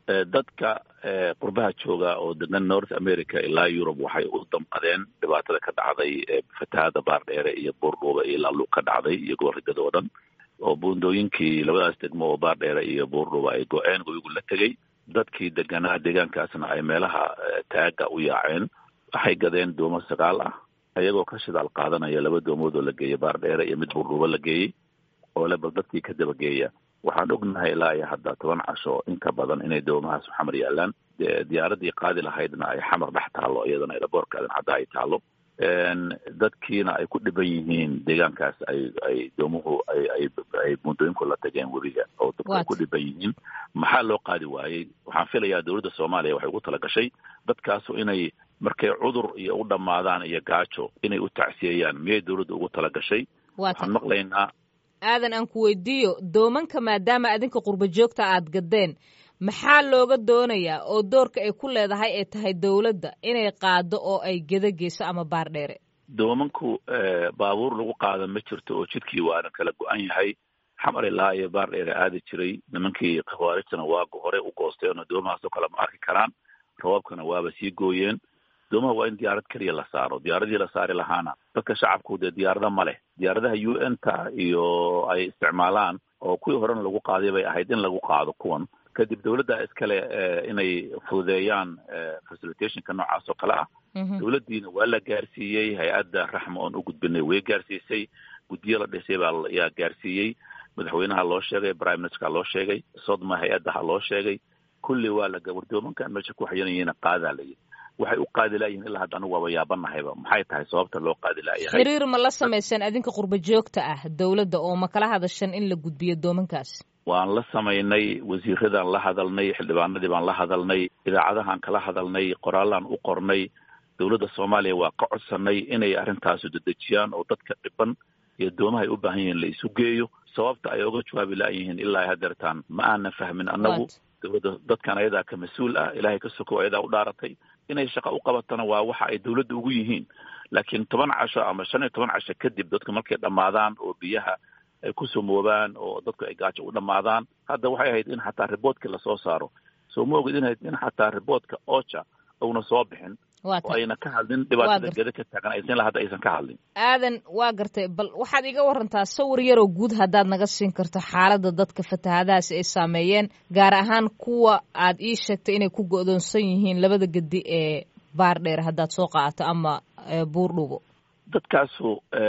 dadka qurbaha jooga oo degan north america ilaa yurub waxay u damqadeen dhibaatada ka dhacday fatahaada baardheere iyo buurdhuuba iyo laaluug ka dhacday iyo gobolrigada oo dhan oo buundooyinkii labadaas degmo oo baardheere iyo buurdhuuba ay go-een webigu la tegey dadkii deganaa deegaankaasna ay meelaha taaga u yaaceen waxay gadeen doomo sagaal ah ayagoo ka shidaal qaadanaya laba doomood oo la geeyey baardheere iyo mid buurdhuuba la geeyey oo le bal dadkii ka dabageeya waxaan ognahay ilaa iyo hadda toban casho in ka badan inay doomahaas xamar yaalaan diyaaradii qaadi lahaydna ay xamar dhex taallo iyadana aeroboortkaadan hadda ay taallo dadkiina ay ku dhiban yihiin deegaankaas ay ay doomuhu ay ay ay buundooyinku la tageen webiga oo dadku ay ku dhiban yihiin maxaa loo qaadi waayey waxaan filayaa dowladda soomaaliya waxay ugu tala gashay dadkaasu inay markay cudur iyo u dhammaadaan iyo gaajo inay u tacsiyeeyaan miyay dowladda ugu tala gashay waxaan maqlaynaa aadan aan ku weydiiyo doomanka maadaama adinka qurba joogta aad gaddeen maxaa looga doonayaa oo doorka ay ku leedahay ay tahay dowladda inay qaado oo ay geda geyso ama baardheere doomanku baabuur lagu qaada ma jirto oo jidkii waana kala go-an yahay xamar ilaa iyo baardheere aadi jiray nimankii khawaarijtana waa hore u goosteenoo doomahaasoo kale ma arki karaan rabaabkana waaba sii gooyeen doomaha waa in diyaarad keliya la saaro diyaaradii la saari lahaana dadka shacabku dee diyaarada ma leh diyaaradaha u n ta iyo ay isticmaalaan oo kuwii horena lagu qaaday bay ahayd in lagu qaado kuwan kadib dowladda iskale inay fududeeyaan facilitationka noocaas oo kale ah dowladdiina waa la gaarsiiyey hay-adda raxma oon u gudbinay way gaarsiisay guddiyo la dhisay baa yaa gaarsiiyey madaxweynaha loo sheegay prime ministerka loo sheegay sodma hay-addaha loo sheegay kulli waa la gabardoomankan meesha ku xayanayina qaadaa layihi waxay u qaadi laayihin ilaa hadda anigu waaba yaabanahayba maxay tahay sababta loo qaadi laayahay xiriir ma la samayseen adinka qurba joogta ah dowladda oo ma kala hadashan in la gudbiyo doomankaas waan la samaynay wasiiradaan la hadalnay xildhibaanadii baan la hadalnay idaacadahaan kala hadalnay qoraallaan u qornay dowladda soomaaliya waa ka codsanay inay arrintaasu dedejiyaan oo dadka dhiban iyo doomaha ay u baahan yihiin la isu geeyo sababta ay oga jawaabi laayihiin ilaa hadeertaan ma aanan fahmin annagu dowladda dadkan ayadaa ka mas-uul ah ilaahay ka sokow ayadaa u dhaaratay inay shaqo u qabatana waa waxa ay dowladda ugu yihiin laakiin toban casho ama shan iyo toban casho kadib dadku markay dhammaadaan oo biyaha ay ku sumoobaan oo dadku ay gaajo u dhammaadaan hadda waxay ahayd in xataa riboodkii lasoo saaro soo ma ogid inayd in xataa riboodka ocha uuna soo bixin oo ayna ka hadlin dhibaatada geda ka taagan aysan ilaa hadda aysan ka hadlin aadan waa gartay bal waxaad iga warantaa sawir yaroo guud haddaad naga siin karto xaaladda dadka fatahaadahaasi ay saameeyeen gaar ahaan kuwa aad ii sheegtay inay ku go'doonsan yihiin labada gedi ee baardheer haddaad soo qaadato ama buurdhubo dadkaasu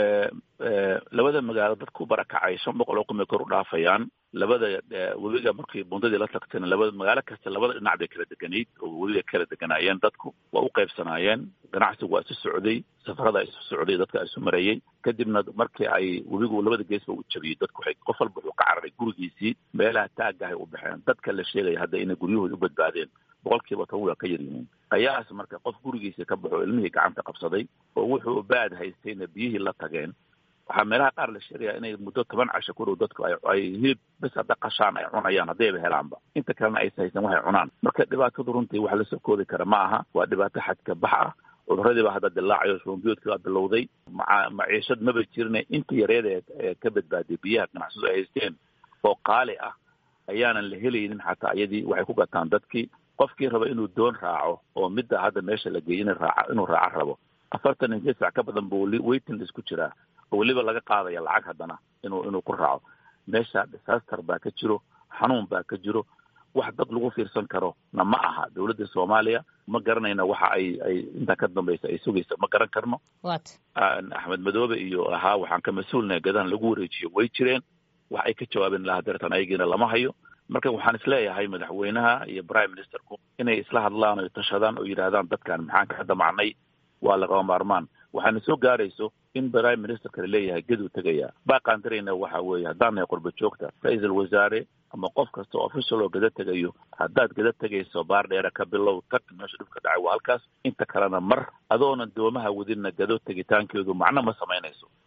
labada magaalo dadku barakacay shan boqol oo kumay kor u dhaafayaan labada webiga markii bundadii la tagtayna labada magaalo kasta labada dhinac bay kala deganayd oo webiga kala deganaayeen dadku waa u qaybsanaayeen ganacsigu waa isu socday safarada isu socday dadka isu marayey kadibna markii ay webigu labada geesba u jabiyey dadku waxay qof walba wuxuu ka cararay gurigiisii meelaha taagahay u baxeen dadka la sheegaya hadda inay guryahooda u badbaadeen boqolkiiba toban waa ka yar yihiin ayaas marka qof gurigiisa ka baxo ilmihii gacanta qabsaday oo wuxuu baad haystayna biyihii la tageen waxaa meelaha qaar la sheegayaa inay muddo toban casho ku dhow dadku ay hilib bes hadda qashaan ay cunayaan haddayba helaanba inta kalena aysa haysan waxay cunaan marka dhibaatadu runtii wax la soo koodi kara ma aha waa dhibaato xadka bax ah cuduradiiba hadda dilaacayo shubanbiyoodkii baa bilowday maa maciishad maba jirine inta yareed ee ka badbaadiyay biyaha ganacsadu ay haysteen oo qaali ah ayaanan la helaynin xataa iyadii waxay ku gataan dadkii qofkii raba inuu doon raaco oo midda hadda meesha la geeyey in raaca inuu raaco rabo afartan iyo sideed sac ka badan buu waiting list ku jiraa oo weliba laga qaadaya lacag haddana inuu inuu ku raaco meesha disaster baa ka jiro xanuun baa ka jiro wax dad lagu fiirsan karo na ma aha dowladda soomaaliya ma garanayna waxa ay ay intaa ka dambaysa ay sugaysa ma garan karno wat axmed madoobe iyo ahaa waxaan ka mas-uulnahay gadahan lagu wareejiyo way jireen wax ay ka jawaabeen laha deertan ayagiina lama hayo marka waxaan isleeyahay madaxweynaha iyo prime ministerku inay isla hadlaan oo tashadaan oo yidhaahdaan dadkan maxaan ka damacnay waa lagama maarmaan waxaana soo gaarayso in prime ministerka laleeyahay geduu tegaya baaqaandarayna waxa weeye haddaan nahay qurba joogta ra-iisul wasaare ama qof kasta oo official oo gada tegayo haddaad gada tegayso baar dheera ka bilow tag meesha dhibka dhacay waa halkaas inta kalena mar adoonan doomaha wadinna gado tegitaankeedu macno ma samaynayso